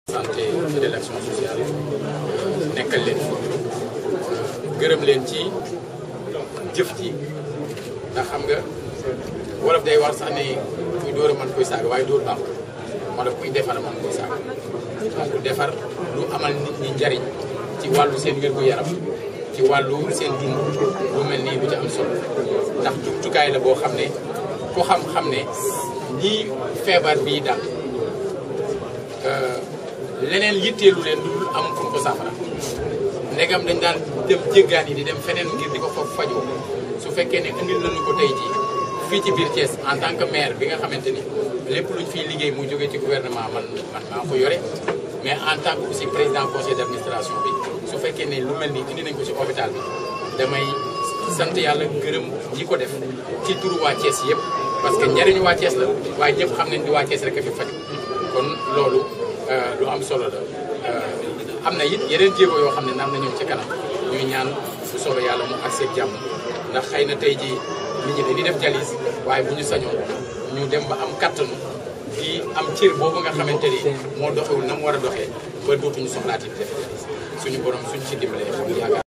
santé et de l'action sociale nekkal leen fi gërëm leen ci jëf ji ndax xam nga wolof day war sax ne kuy dóor a mën koy saaga waaye dóor baax moo tax kuy defar mën koy saaga donc defar lu amal nit ñi njariñ ci wàllu seen wér-gu-yaram ci wàllu seen dund lu mel nii bu ci am solo ndax jumtukaay la boo xam ne ku xam-xam ne ñii feebar bii daal leneen yitteelu leen lu dul am fu ko saafara ndegam dañ daan dem jéggaan yi di dem feneen ngir di ko foofu fajoo su fekkee ne indil nañu ko tey jii fii ci biir Thiès en tant que maire bi nga xamante ni lépp luñ fiy liggéey mu jógee ci gouvernement man man maa ko yore mais en tant que aussi président conseil d' administration bi su fekkee ne lu mel ni indi nañ ko ci hôpital bi damay sant yàlla gërëm ñi ko def ci turu waa Thiès yëpp parce que njëriñu waa Thiès la waaye ñëpp xam nañ ni waa Thiès rek a fi faju kon loolu lu am solo la am na it yeneen jéego yoo xam ne nar na ñëw ci kanam ñuy ñaan bu soobee yàlla mu ak seen jàmm ndax xëy na tey jii nit ñi dañuy def jalis waaye bu ñu sañoon ñu dem ba am kattanu di am cër boobu nga xamante ni moo doxewul na mu war a doxee ba dootuñu soxlaati def jalis suñu borom suñ ci dimbalee yaakaar